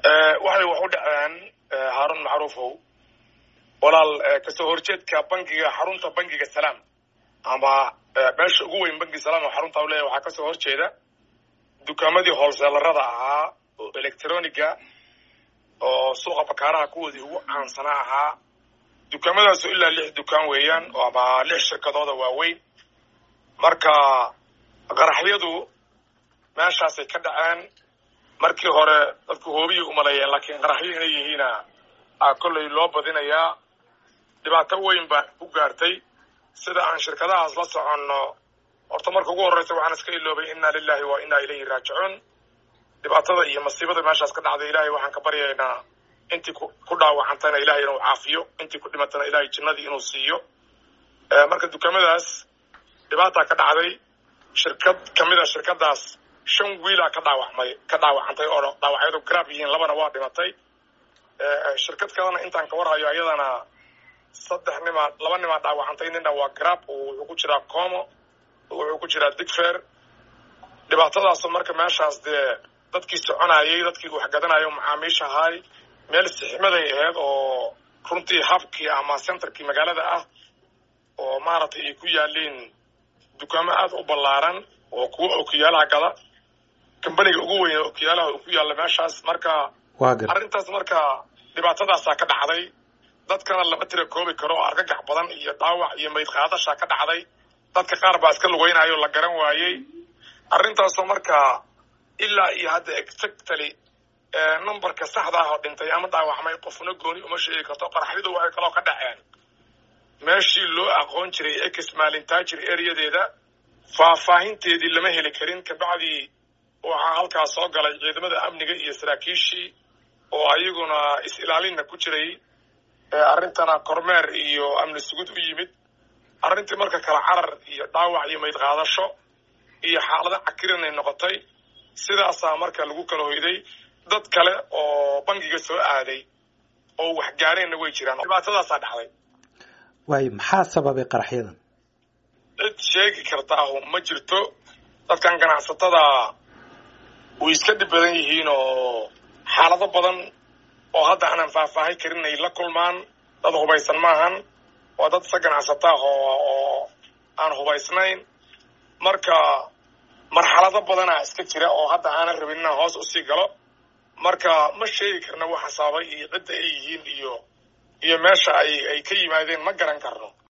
waxay wax u dhaceen haarun macruufow walaal kasoo horjeedka bangiga xarunta bangiga salaam ama meesha ugu weyn bangi salaam oo xarunta u leeyahy waxaa kasoo horjeeda dukaamadii hoolseelarada ahaa oo electroniga oo suuqa bakaaraha kuwoodii ugu caansanaa ahaa dukaamadaasoo ilaa lix dukaan weeyaan ama lix shirkadooda waaweyn marka qaraxyadu meeshaasay ka dhaceen markii hore dadku hoobiyay umaleeyeen laakiin qaraxyo inay yihiina a kollay loo badinayaa dhibaato weyn baa ku gaartay sida aan shirkadahaas la soconno horta marka ugu horreysa waxaan iska iloobay inna lilahi wa inna ilayhi raajicuun dhibaatada iyo masiibada meeshaas ka dhacday ilahay waxaan ka baryaynaa intii ku dhaawacantayna ilahay inuu caafiyo intii ku dhimatana ilahay jinnadii inuu siiyo marka dukaamadaas dhibaataa ka dhacday shirkad kamid a shirkadaas shan wiilaa ka dhaawacmay ka dhaawacantay oo dhaawacyadu grab yihiin labana waa dhimatay shirkad kalena intaan ka warhayo ayadana saddex nimaa laba nimaa dhaawacantay nina waa grab wuxuu ku jiraa como wuxuu ku jiraa digfer dhibaatadaasoo marka meeshaas dee dadkii soconayay dadkii wax gadanayo macaamiisha ahay meel sixmaday ahayd oo runtii habkii ama centerkii magaalada ah oo maaragtay ay ku yaaliin dukaamo aada u ballaaran oo kuwa okiyaalaha gada kambaniga ugu weyn okiyaalaha uu ku yaalla meeshaas marka arrintaas marka dhibaatadaasaa ka dhacday dadkana lama tira koobi karo oo argagax badan iyo dhaawac iyo mayd qaadashaa ka dhacday dadka qaar baa iska lugeynayo la garan waayey arrintaasoo marka ilaa iyo hadda exactly numberka saxda ah oo dhintay ama dhaawacmay qofna gooni uma sheegi karto qaraxyadu waxay kaloo ka dhaceen meeshii loo aqoon jiray ex maalintaajir areadeeda faahfaahinteedii lama heli karin kabacdii waxaa halkaas soo galay ciidamada amniga iyo saraakiishii oo ayaguna is-ilaalinna ku jiray arrintana kormeer iyo amni sugud u yimid arrintii marka kala carar iyo dhaawac iyo mayd qaadasho iyo xaalado cakirinay noqotay sidaasaa marka lagu kala hoyday dad kale oo bangiga soo aaday oo wax gaareenna way jiraan dhibaatadaasaa dhacday waayo maxaa sababay qaraxyadan cid sheegi kartaahu ma jirto dadkan ganacsatada way iska dhib badan yihiin oo xaalado badan oo hadda aanan faahfaahin karin ay la kulmaan dad hubaysan maahan waa dad isa ganacsataah oo aan hubaysnayn marka marxalado badanaa iska jira oo hadda aanan rabin inaan hoos usii galo marka ma sheegi karna waxa sababay iyo cidda ay yihiin iyo iyo meesha ay ay ka yimaadeen ma garan karno